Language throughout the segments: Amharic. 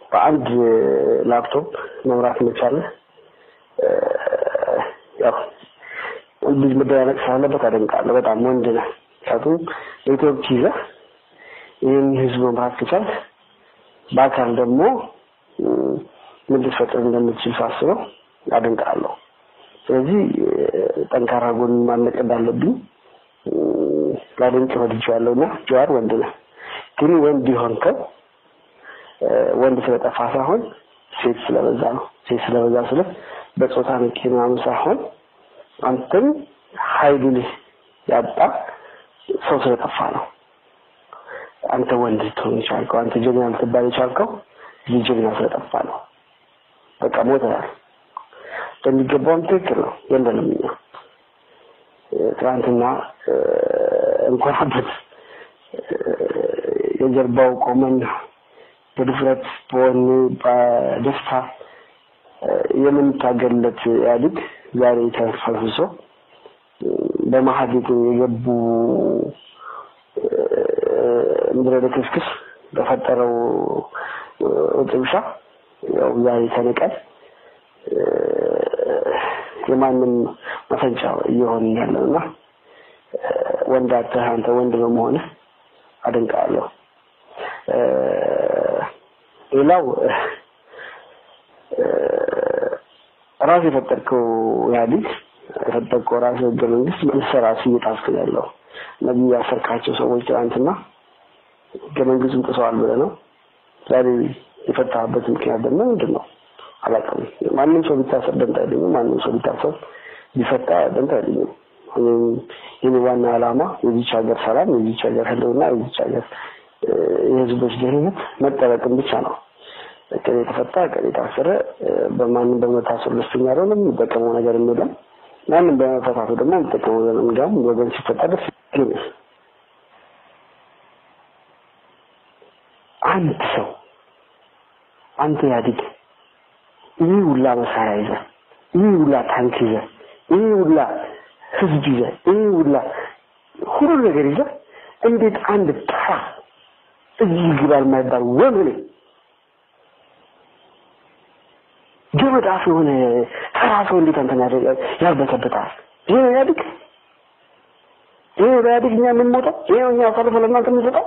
በአንድ ላፕቶፕ መምራት መቻለ ያው ልጅ መደናነቅ ስላለበት አደንቃለሁ። በጣም ወንድ ነህ። ምክንያቱም ኔትወርክ ይዘህ ይህን ህዝብ መምራት ከቻልክ በአካል ደግሞ ምን ልትፈጥር እንደምትችል ሳስበው አደንቃለሁ። ስለዚህ ጠንካራ ጎን ማነቅ እንዳለብኝ ላደንቅ ወድጄዋለሁ እና ጀዋር ወንድ ነህ። ግን ወንድ የሆንከው ወንድ ስለጠፋ ሳይሆን ሴት ስለበዛ ነው። ሴት ስለበዛ ስለ በጾታ ንቄ ምናምን ሳይሆን አንተም ኃይሉን ያጣ ሰው ስለጠፋ ነው። አንተ ወንድ ልትሆን የቻልከው አንተ ጀግና ልትባል የቻልከው ይህ ጀግና ስለጠፋ ነው። በቃ ሞተናል። በሚገባውም ትክክል ነው። የለንም እኛ ትናንትና እንኮራበት የጀርባው ቆመን በድፍረት በወኔ በደስታ የምንታገልለት ኢህአዴግ ዛሬ ተፈልፍሶ በመሀል የገቡ ምድረ ልክስክስ በፈጠረው ጥብሻ ያው ዛሬ ተንቀን የማንም መፈንጫ እየሆን ያለው እና ወንድ አተህ አንተ ወንድ በመሆንህ አደንቃለሁ። ሌላው ራስ የፈጠርከው ኢህአዴግ የፈጠርከው ራስ ህገ መንግስት መልሰህ ራስህ እየጣስክ ነው ያለው። እነዚህ ያሰርካቸው ሰዎች ትናንትና ህገ መንግስቱን ጥሰዋል ብለህ ነው ዛሬ የፈታህበት ምክንያት ደግሞ ምንድን ነው? አላውቅም። ማንም ሰው ቢታሰር ደንታ አይለኝም። ማንም ሰው ቢታሰር ቢፈታ ደንታ አይለኝም። ይህ ዋና ዓላማ የዚች ሀገር ሰላም፣ የዚች ሀገር ህልውና፣ የዚች ሀገር የህዝቦች ደህንነት መጠበቅም ብቻ ነው። ቀን የተፈታ ቀን የታሰረ በማንም በመታሰሩ ደስተኛ አይደለም። የሚጠቀመው ነገር የለም። ማንም በመፈታቱ ደግሞ የሚጠቀመው ነገር እንዲያውም ወገን ሲፈታ ደስ ይለኛል። አንድ ሰው አንተ ኢህአዴግ ይህ ሁላ መሳሪያ ይዘ ይህ ሁላ ታንክ ይዘ ይህ ሁላ ህዝብ ይዘ ይህ ሁላ ሁሉ ነገር ይዘ እንዴት አንድ ተራ እዚህ ግባ የማይባል ወመኔ ገመድ አፍ የሆነ ተራ ሰው እንዴት አንተን ያርበተበታል? ይሄ ነው ኢህአዴግ? ይሄ ነው ኢህአዴግ እኛ የምንሞተው? ይሄ ነው እኛ አሳልፈ ለእናንተ የምንሰጠው?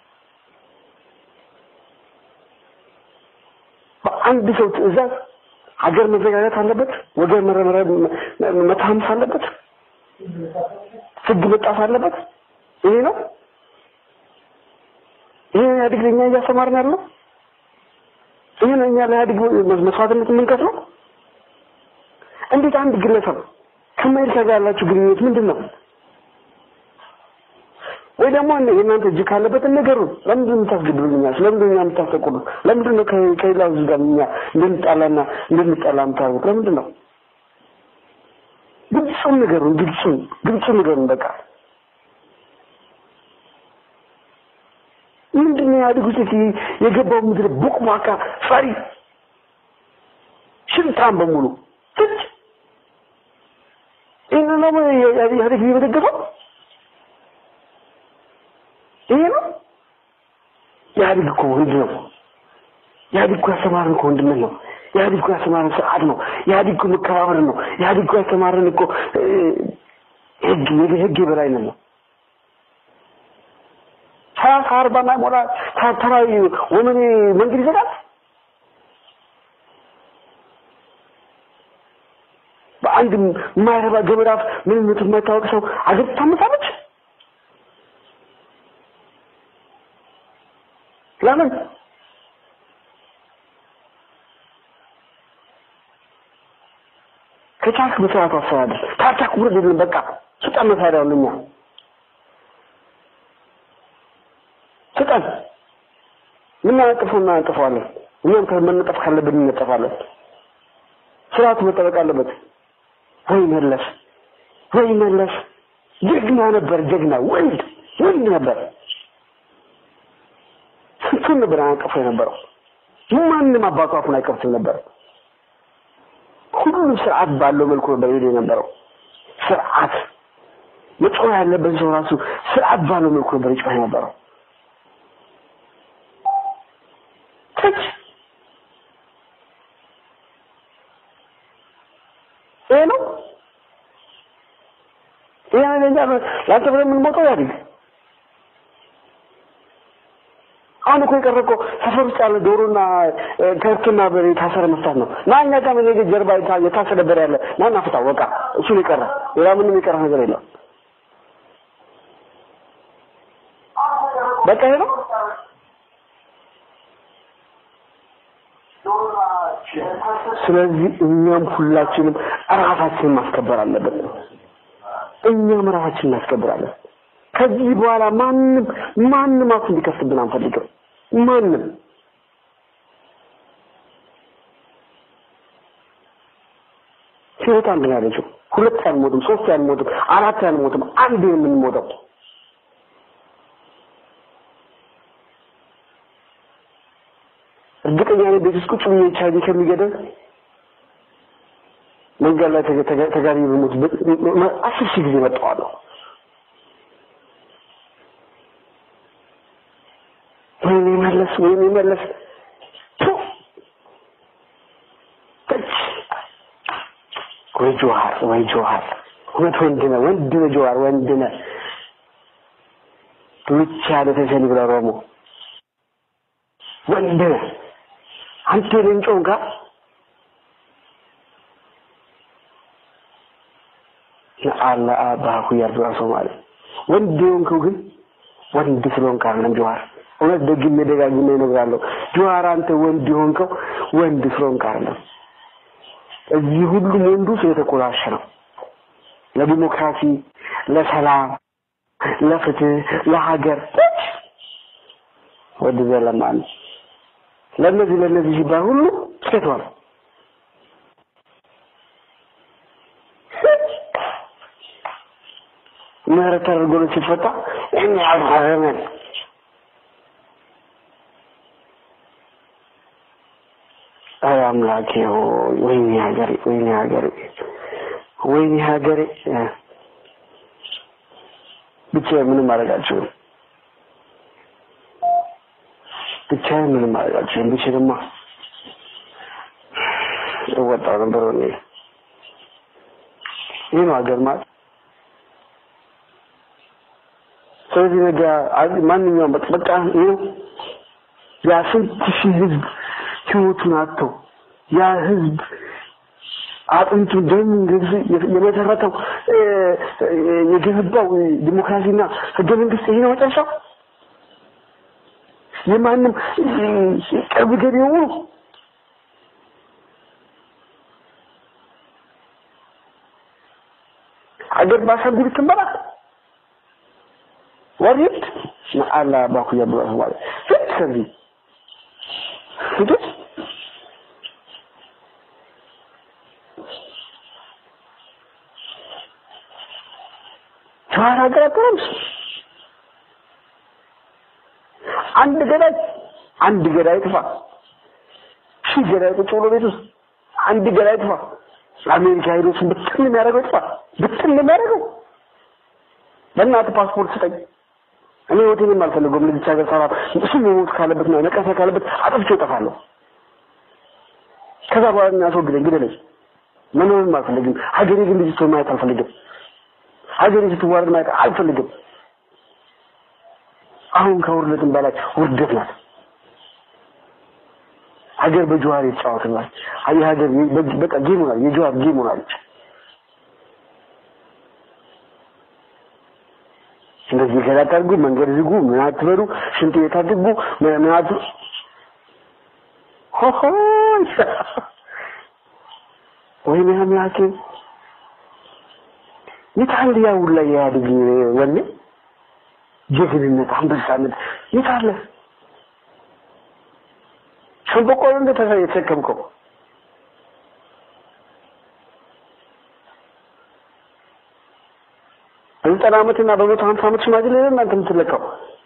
በአንድ ሰው ትዕዛዝ ሀገር መዘጋጀት አለበት፣ ወገን መታመስ አለበት፣ ህግ መጣስ አለበት። ይሄ ነው ይሄ ኢህአዴግ ለእኛ እያስተማርን ያለው ይሄ ነው እኛ ለኢህአዴግ መስዋዕትነት የምንከፍለው። እንዴት አንድ ግለሰብ ከአሜሪካ ጋር ያላችሁ ግንኙነት ምንድን ነው? ወይ ደግሞ የእናንተ እጅ ካለበት ነገሩን ለምንድን ነው የምታስገድሉኛል? ለምንድን ነው የምታስጠቁሉ? ለምንድን ነው ከሌላ ህዝብ ጋር እኛ እንድንጣላና እንድንጣላ የምታደርጉት? ለምንድን ነው? ግልጹን ነገሩን ግልጹን ግልጹን ነገሩን በቃ ምንድን ነው ኢህአዴግ ውስጥ የገባው ምድር ቡቅቧቃ ፈሪ ሽንታም በሙሉ ትች ይህን ነው ኢህአዴግ እየደገፈው ይሄ ነው ኢህአዴግ እኮ ወንድ ነው። ኢህአዴግ እኮ ያስተማረን እኮ ወንድነት ነው። ኢህአዴግ እኮ ያስተማረን ስርዓት ነው። ኢህአዴግ እኮ መከባበር ነው። ኢህአዴግ እኮ ያስተማረን እኮ ህግ ህግ የበላይነት ነው። ሰላሳ አርባ ማይሞላ ተራዊ ወመኔ መንገድ ይዘጋል። በአንድ የማይረባ ገመድ አፍ ምንነቱ የማይታወቅ ሰው አገር ታመሳለች። ለምን ከቻልክ በስርዓቱ አስተዳደር ታቻክ ውረድ የለም በቃ ስጠን መሳሪያውን እኛ ስጠን ምናነጥፈው እናነጥፈዋለን እኛም መነጠፍ ካለብን እንነጠፋለን ስርዓቱ መጠበቅ አለበት ወይ መለስ ወይ መለስ ጀግና ነበር ጀግና ወንድ ወንድ ነበር ስንቱን ነበር አያቀፉ የነበረው ማንም አባቱ አፉን አይከፍትም ነበር ሁሉም ስርዓት ባለው መልኩ ነበር ይሄድ የነበረው ስርዓት መጮህ ያለበት ሰው ራሱ ስርዓት ባለው መልኩ ነበር ይጮህ የነበረው ትች ይሄ ነው ይሄ ነው ለኛ ለአንተ ብለን የምንሞተው ያድግ አሁን እኮ የቀረ እኮ ሰፈር ውስጥ ያለ ዶሮና ከብትና በሬ የታሰረ መፍታት ነው። ና እኛ ጋር ምን ጀርባ የታሰረ በሬ ያለ ና እናፍታው። በቃ እሱ ነው የቀረ። ሌላ ምንም የቀረ ነገር የለም። በቃ ይሄ ነው። ስለዚህ እኛም ሁላችንም ራሳችንን ማስከበር አለብን። እኛም ራሳችንን እናስከብራለን። ከዚህ በኋላ ማንም ማንም አፍ እንዲከፍትብን አንፈልግም። ማንም ህይወት አንድ ነው ያለችው። ሁለት አንሞትም፣ ሶስት አንሞትም፣ አራት አንሞትም፣ አንድ የምንሞተው እርግጠኛ ነኝ ቤት ውስጥ ቁጭ ብዬ ቻርጅ ከሚገደል መንገድ ላይ ተጋሪ ብሞት አስር ሺህ ጊዜ መጣዋለሁ። ወይኔ መለስ ወይኔ መለስ ወይ ጆሃር ወይ ጆሃር እውነት ወንድ ነህ ወንድ ነህ ጆሃር ወንድ ነህ ብቻ ለተሰኒ ብላ ሮሞ ወንድ ነህ አንተ ለንጮን ጋር አላ አባሁ ያርዱራ ሶማሌ ወንድ የሆንከው ግን ወንድ ስለሆንክ አይደለም ጆሃር እውነት ደግሜ ደጋግሜ እነግራለሁ ጆሃር አንተ ወንድ የሆንከው ወንድ ስለሆንክ አይደለም እዚህ ሁሉም ወንዱ ስለተኮላሸ ነው ለዲሞክራሲ ለሰላም ለፍትህ ለሀገር ወድ ዘለማን ለነዚህ ለነዚህ ሲባል ሁሉ ሴቷል ምህረት ተደርጎለት ሲፈታ እኛ ያልፈረመን አይ አምላኬ ሆይ ወይኔ ሀገሬ ወይኔ ሀገሬ ወይኔ ሀገሬ ብቻ ምንም ማድረግ አልችልም ብቻዬን ምንም ማድረግ አልችልም ብችልማ እወጣው ነበር ወኔ ይህ ነው ሀገር ማለት ስለዚህ ነገ ማንኛውም በቃ ይኸው ያ ስንት ሺህ ህዝብ ህይወቱን አጥቶ ያ ህዝብ አጥንቱ ደም የመሰረተው የገነባው ዲሞክራሲና ህገ መንግስት ይሄ ነው መጨረሻው። የማንም ቅርብ ገቢ የሆኑ አገር ባሻንጉሊት ትመራ ወሪድ አላ ባኩያ ብሎ ማለት ፍት ከዚህ ፍቱት ጀዋር አገራገረም አንድ ገዳይ አንድ ገዳይ ጥፋ ሺህ ገዳይ ቁጭ ብሎ ቤት ውስጥ አንድ ገዳይ ጥፋ አሜሪካ ሄዶ እሱን ብትን የሚያደርገው ጥፋ ብትን የሚያደርገው በእናትህ ፓስፖርት ስጠኝ እኔ ሆቴልም አልፈልገውም ለዚች ሀገር ሰራ እሱ መሞት ካለበት ነው መቀሰ ካለበት አጥፍቼው እጠፋለሁ ከዛ በኋላ የሚያስወግደኝ ግደለኝ መኖርም አልፈልግም ሀገሬ ግን ልጅ ማየት አልፈልግም ሀገሬ ስትዋረድ ማየት አልፈልግም አሁን ከውርደትም በላይ ውርደት ናት ሀገር በጀዋር የተጫወትናል የሀገር በቃ ጌም ሆናል የጀዋር ጌም ሆናለች እንደዚህ ገዳ ታርጉ መንገድ ዝጉ ምን አትበሉ ሽንት ቤት አትግቡ ምን አት ሆሆ ወይኔ አምላኬ የታለ ያ ሁላ የኢህአዴግ ወኔ ጀግንነት አንበሳነት የታለ ሸንበቆ እንደ የተሸከምከው በዘጠና ዓመትና በመቶ ሀምሳ ዓመት ሽማግሌ ነው እናንተ የምትለካው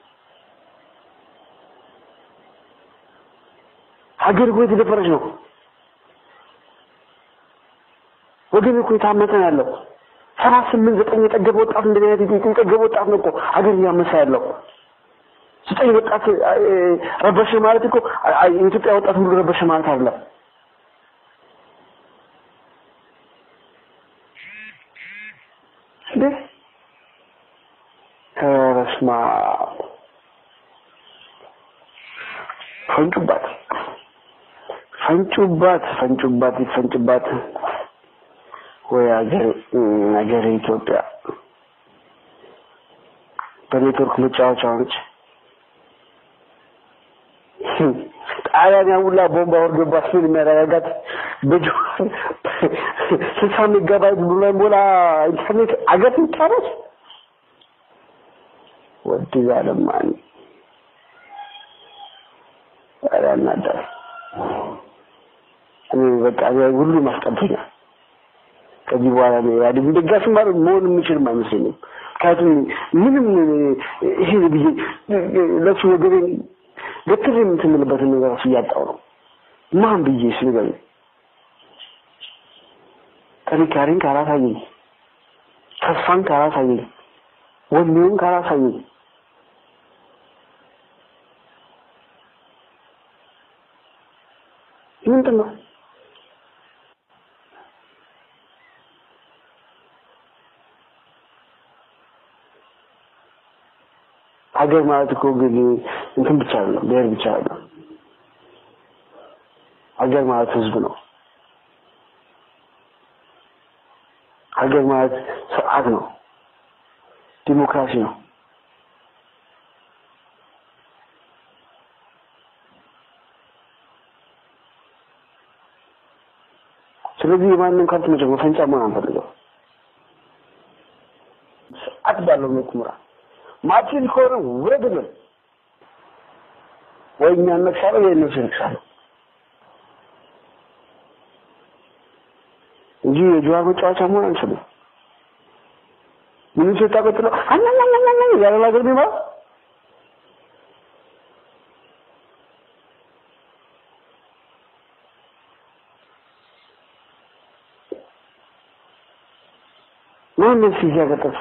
ሀገር እኮ የተደፈረች ነው ወገን እኮ የታመተ ነው ያለው ሰባት ስምንት ዘጠኝ የጠገበ ወጣት እንደዚህ አይነት የጠገበ ወጣት ነው እኮ ሀገር እያመሳ ያለው ዘጠኝ ወጣት ረበሸ ማለት እኮ የኢትዮጵያ ወጣት ሁሉ ረበሸ ማለት አይደለም በስማ ፈንጩባት ፈንጩባት ፈንጩባት ይፈንጩባት ወይ ሀገር ሀገር ኢትዮጵያ በኔትወርክ መጫወቻ ሆነች። ጣሊያን ያውላ ቦምባ ወርዶባት ምን የሚያረጋጋት በጆ ስልሳ ሜጋባይት ብሎ ሞላ ኢንተርኔት አገር ይጫረስ ወድ ያለማን ያናዳል። እኔ በቃ ሁሉ ማስቀብኛል። ከዚህ በኋላ ነው ኢህአዴግ ደጋፊ ማለት መሆን የምችልም አይመስለኝም። ምክንያቱም ምንም ይሄ ብዬ ለሱ ወገቤን ገትር የምትምልበትን ነገር እሱ እያጣው ነው። ማን ብዬ እሱ ነገር ጥንካሬን ካላሳየኝ፣ ተስፋን ካላሳየኝ፣ ወኔውን ካላሳየኝ ምንድን ነው ሀገር ማለት እኮ ግን እንትን ብቻ አይደለም፣ ብሔር ብቻ አይደለም። ሀገር ማለት ህዝብ ነው። ሀገር ማለት ስርዓት ነው፣ ዲሞክራሲ ነው። ስለዚህ የማንም ከብት መጨ መፈንጫ መሆን አንፈልገው። ስርዓት ባለው መልኩ ምራ። ማችን ከሆነ ውረድልን፣ ወይ እኛ እነግሳለን ወይ እነሱ ይነግሳሉ እንጂ የጀዋር መጫወቻ መሆን አንችልም። ምን ኢትዮጵያ ቀጥሎ አናናናና ያለ ነገር ቢማ ማን ነው ሲያ ከተፋ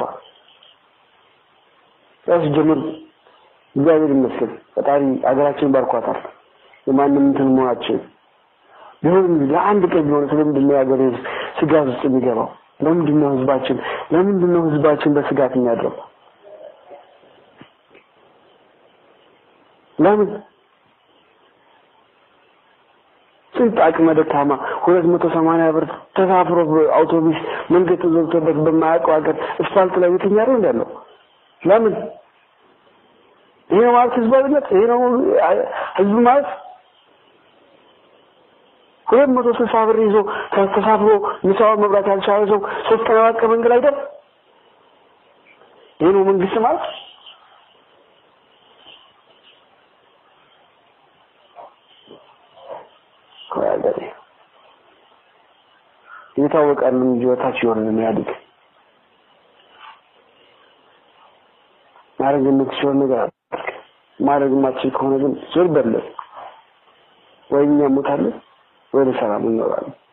ያው ሲጀምር እግዚአብሔር ይመስገን ፈጣሪ አገራችን ባርኳታል። የማንም እንትን መሆናችን ቢሆንም ለአንድ ቀን ቢሆን ስለምንድን ነው የሀገር ህዝብ ስጋት ውስጥ የሚገባው? ለምንድን ነው ህዝባችን ለምንድን ነው ህዝባችን በስጋት የሚያድረው? ለምን ስንት አቅመ ደካማ ሁለት መቶ ሰማንያ ብር ተሳፍሮ አውቶቡስ መንገድ ተዘግቶበት በማያውቀው ሀገር እስፋልት ላይ የተኛ ነው እንዳለው ለምን? ይሄ ነው ማለት ህዝባዊነት? ይሄ ነው ህዝብ ማለት? ሁለት መቶ ስልሳ ብር ይዞ ተሳፍሮ ምሳውን መብላት ያልቻለ ሰው ሶስት ቀን አራት ቀን መንገድ አይደል? ይሄ ነው መንግስት ማለት? ሀገሬ ይታወቃል እንጂ ወታች ይሆን የሚያድግ ማድረግ የምትችለው ነገር ማድረግ የማትችል ከሆነ ግን ዞር በለን ወይ እኛ ሞታለን ወይ ለሰላም እንኖራለን።